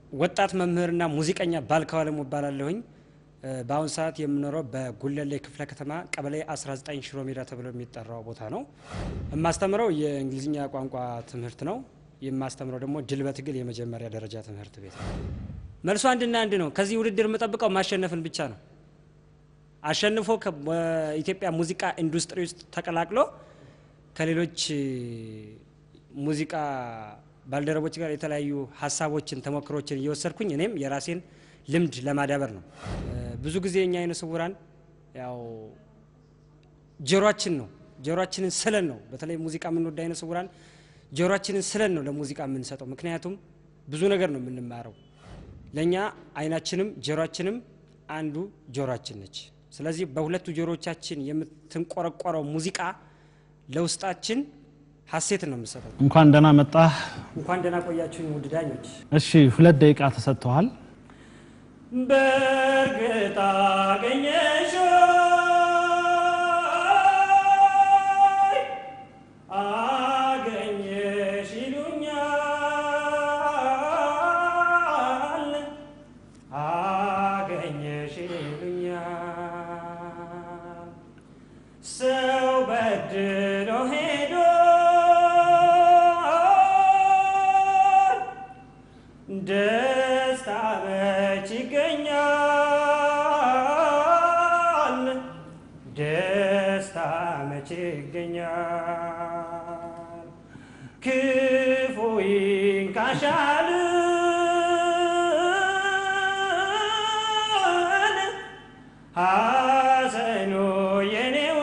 ወጣት መምህርና ሙዚቀኛ ባልካው አለሙ እባላለሁኝ። በአሁን ሰዓት የምኖረው በጉለሌ ክፍለ ከተማ ቀበሌ 19 ሽሮ ሜዳ ተብሎ የሚጠራው ቦታ ነው። የማስተምረው የእንግሊዝኛ ቋንቋ ትምህርት ነው። የማስተምረው ደግሞ ድል በትግል የመጀመሪያ ደረጃ ትምህርት ቤት ነው። መልሱ አንድና አንድ ነው። ከዚህ ውድድር የምጠብቀው ማሸነፍን ብቻ ነው። አሸንፎ በኢትዮጵያ ሙዚቃ ኢንዱስትሪ ውስጥ ተቀላቅሎ ከሌሎች ሙዚቃ ባልደረቦች ጋር የተለያዩ ሀሳቦችን፣ ተሞክሮችን እየወሰድኩኝ እኔም የራሴን ልምድ ለማዳበር ነው። ብዙ ጊዜ እኛ አይነ ስውራን ያው ጆሮአችን ነው ጆሮአችንን ስለን ነው በተለይ ሙዚቃ የምንወድ አይነ ስውራን ጆሮአችንን ስለን ነው ለሙዚቃ የምንሰጠው። ምክንያቱም ብዙ ነገር ነው የምንማረው። ለእኛ አይናችንም ጆሮአችንም አንዱ ጆሮአችን ነች። ስለዚህ በሁለቱ ጆሮቻችን የምትንቆረቆረው ሙዚቃ ለውስጣችን ሀሴትን ነው የምሰጠው። እንኳን ደህና መጣህ። እንኳን ደህና ቆያችሁኝ ውድ ዳኞች። እሺ ሁለት ደቂቃ ተሰጥተዋል። በእርግጥ አገኘሽ አገኘሽ ይሉኛል አገኘሽ ይሉኛል ሰው በድሎ ሄዶ ደስታ መች ይገኛል? ደስታ መች ይገኛል? ክፉ ይንካሻል ሐዘኑ የኔው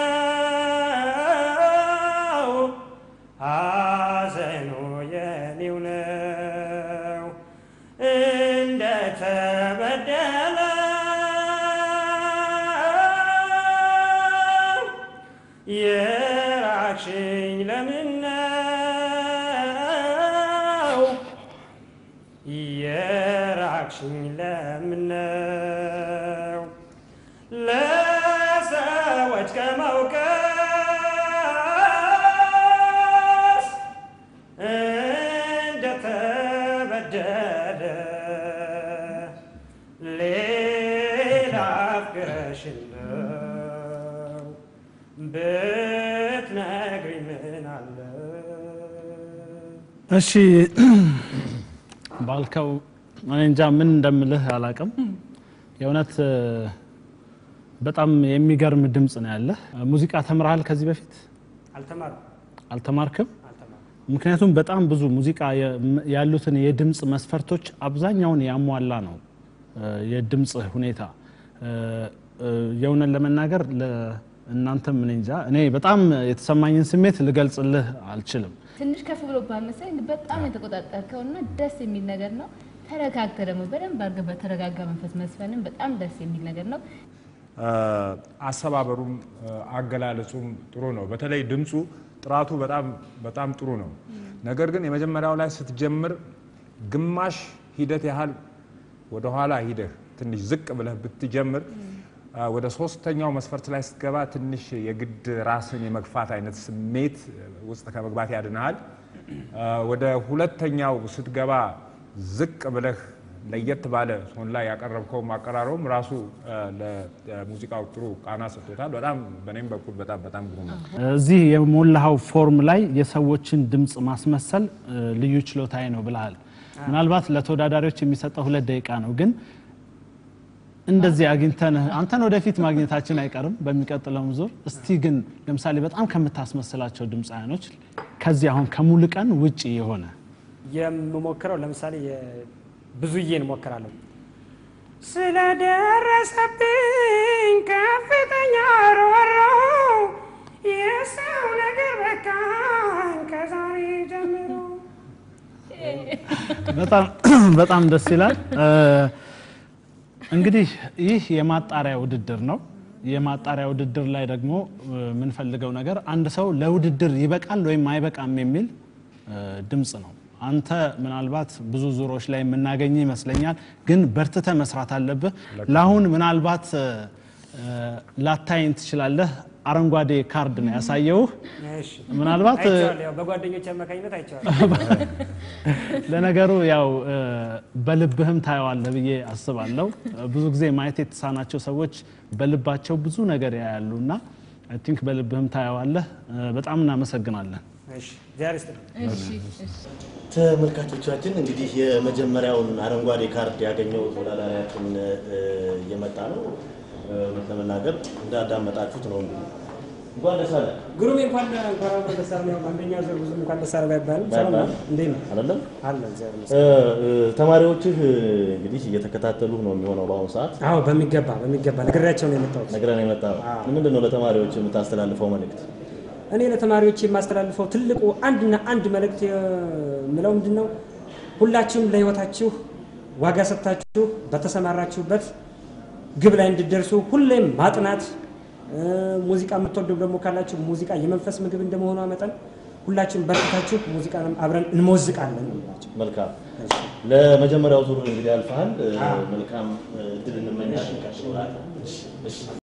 ነው ሐዘኑ የኔው ነው እንደ ተበደለ የራቅሽኝ ለምን ነው የራቅሽኝ ለምን ነው ለሰዎች ከመውቀስ እንደተበደለ ሌላ አፍቅረሽ ነው ብትነግሪኝ ምን አለ እሺ ባልከው እኔ እንጃ ምን እንደምልህ አላቅም። የእውነት በጣም የሚገርም ድምፅ ነው ያለህ። ሙዚቃ ተምረሃል ከዚህ በፊት አልተማርኩም አልተማርክም? አልተማርኩም ምክንያቱም በጣም ብዙ ሙዚቃ ያሉትን የድምፅ መስፈርቶች አብዛኛውን ያሟላ ነው የድምፅ ሁኔታ። የእውነት ለመናገር እናንተም እኔ እንጃ እኔ በጣም የተሰማኝን ስሜት ልገልጽልህ አልችልም። ትንሽ ከፍ ብሎ ባመሰለኝ በጣም የተቆጣጠርከው እና ደስ የሚል ነገር ነው። ተረጋግተህ ደግሞ በደንብ አድርገህ በተረጋጋ መንፈስ መስፈንም በጣም ደስ የሚል ነገር ነው። አሰባበሩም አገላለጹም ጥሩ ነው። በተለይ ድምፁ ጥራቱ በጣም በጣም ጥሩ ነው። ነገር ግን የመጀመሪያው ላይ ስትጀምር ግማሽ ሂደት ያህል ወደኋላ ሂደህ ትንሽ ዝቅ ብለህ ብትጀምር ወደ ሶስተኛው መስፈርት ላይ ስትገባ ትንሽ የግድ ራስን የመግፋት አይነት ስሜት ውስጥ ከመግባት ያድንሃል። ወደ ሁለተኛው ስትገባ ዝቅ ብለህ ለየት ባለ ቶን ላይ ያቀረብከው አቀራረቡም ራሱ ለሙዚቃው ጥሩ ቃና ሰጥቶታል። በጣም በእኔም በኩል በጣም በጣም ግሩም ነው። እዚህ የሞላኸው ፎርም ላይ የሰዎችን ድምፅ ማስመሰል ልዩ ችሎታዬ ነው ብለሃል። ምናልባት ለተወዳዳሪዎች የሚሰጠው ሁለት ደቂቃ ነው ግን እንደዚህ አግኝተን አንተን ወደፊት ማግኘታችን አይቀርም በሚቀጥለውም ዙር። እስቲ ግን ለምሳሌ በጣም ከምታስመስላቸው ድምፃውያኖች ከዚህ አሁን ከሙሉቀን ውጪ የሆነ የምሞክረው ለምሳሌ ብዙዬን እሞክራለሁ። ስለደረሰብኝ ከፍተኛ ሮሮ የሰው ነገር በቃኝ ከዛሬ ጀምሮ በጣም ደስ ይላል። እንግዲህ ይህ የማጣሪያ ውድድር ነው። የማጣሪያ ውድድር ላይ ደግሞ የምንፈልገው ነገር አንድ ሰው ለውድድር ይበቃል ወይም አይበቃም የሚል ድምፅ ነው። አንተ ምናልባት ብዙ ዙሮች ላይ የምናገኝ ይመስለኛል፣ ግን በርትተ መስራት አለብህ። ለአሁን ምናልባት ላታይን ትችላለህ። አረንጓዴ ካርድ ነው ያሳየውህ። እሺ ምናልባት እ፣ አይቼዋለሁ። ያው በጓደኞች አማካኝነት አይቼዋለሁ። ለነገሩ ያው እ፣ በልብህም ታየዋለህ ብዬ አስባለሁ። ብዙ ጊዜ ማየት የተሳናቸው ሰዎች በልባቸው ብዙ ነገር ያያሉ እና አይ ቲንክ በልብህም ታየዋለህ። እ፣ በጣም እናመሰግናለን። እሺ እግዚአብሔር ይስጥልኝ። እሺ እሺ ተመልካቾቻችን እንግዲህ የመጀመሪያውን አረንጓዴ ካርድ ያገኘው ተወዳዳሪያችን እ፣ እየመጣ ነው። እ፣ እውነት ለመናገር እንዳዳመጣችሁት ነው። እንግዲህ እንኳን ደስ አለ ግሩሜ እንኳን እንኳን አብሮ ደስ አለ። አንደኛ ዙር ብዙም እንኳን ደስ አለ ባይባልም ሰላም ነው። እንዴት ነው? አይደለም። አለ እግዚአብሔር እ፣ ይመስገን። እ፣ ተማሪዎችህ እ፣ እንግዲህ እየተከታተሉ ነው የሚሆነው በአሁኑ ሰዓት አዎ በሚገባ በሚገባ ነግሬያቸው ነው የመጣሁት። ነግረን የመጣ ነው። ምንድን ነው ለተማሪዎች የምታስተላልፈው መልእክት? እኔ ለተማሪዎች የማስተላልፈው ትልቁ አንድና አንድ መልእክት የምለው ምንድን ነው? ሁላችሁም ለሕይወታችሁ ዋጋ ሰጥታችሁ በተሰማራችሁበት ግብ ላይ እንድደርሱ ሁሌም ማጥናት እ፣ ሙዚቃ የምትወዱ ደግሞ ካላችሁ ሙዚቃ የመንፈስ ምግብ እንደመሆኗ መጠን ሁላችሁም በርታችሁ ሙዚቃንም አብረን እንሞዝቃለን ነው የምላቸው። መልካም ለመጀመሪያው ዙር እንግዲህ አልፈሃል። እ፣ መልካም እ፣ እድል እንመኛለን።